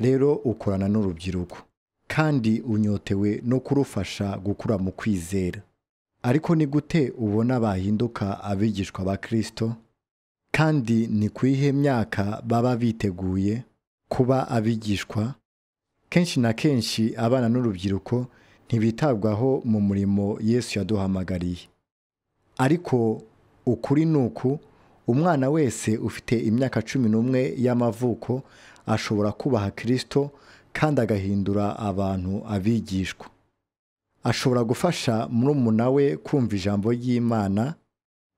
rero ukorana n'urubyiruko kandi unyotewe no kurufasha gukura mu kwizera ariko ni gute ubona bahinduka abigishwa ba kirisito kandi ni ku iyihe myaka baba biteguye kuba abigishwa kenshi na kenshi abana n'urubyiruko ntibitabwaho mu murimo yesu yaduhamagariye ariko ukuri ni uku umwana wese ufite imyaka cumi n'umwe y'amavuko ashobora kubaha kirisito kandi agahindura abantu abigishwa ashobora gufasha murumuna we kumva ijambo ry'imana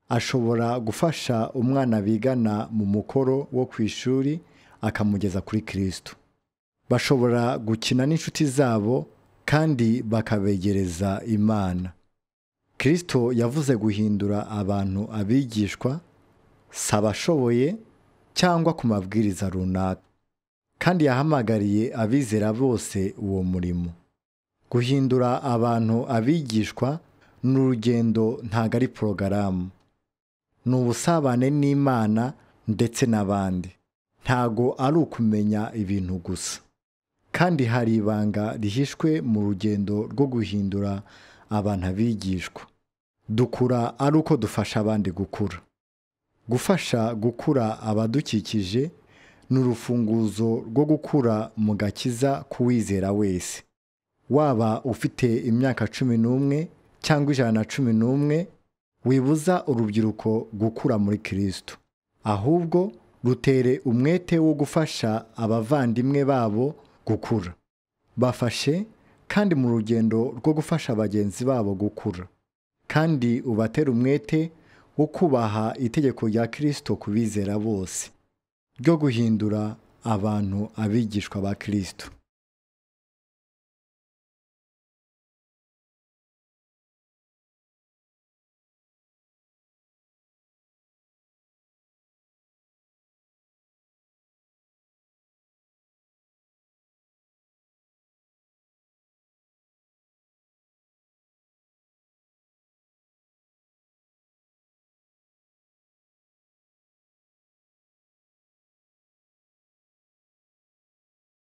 ashobora gufasha umwana bigana mu mukoro wo ku ishuri akamugeza kuri kirisito bashobora gukina n'inshuti zabo kandi bakabegereza imana kirisito yavuze guhindura abantu abigishwa si abashoboye cyangwa ku mabwiriza runaka kandi yahamagariye abizera bose uwo murimo guhindura abantu abigishwa ni urugendo ntago ari porogaramu ni ubusabane n'imana ndetse n'abandi ntago ari ukumenya ibintu gusa kandi hari ibanga rihishwe mu rugendo rwo guhindura abantu abigishwa dukura ari uko dufasha abandi gukura gufasha gukura abadukikije ni urufunguzo rwo gukura mu gakiza k'uwizera wese waba ufite imyaka cumi n'umwe cyangwa ijana na cumi n'umwe wibuza urubyiruko gukura muri kirisito ahubwo rutere umwete wo gufasha abavandimwe babo gukura bafashe kandi mu rugendo rwo gufasha bagenzi babo gukura kandi ubatere umwete wo kubaha itegeko rya kirisito ku bizera bose ryo guhindura abantu abigishwa ba kirisito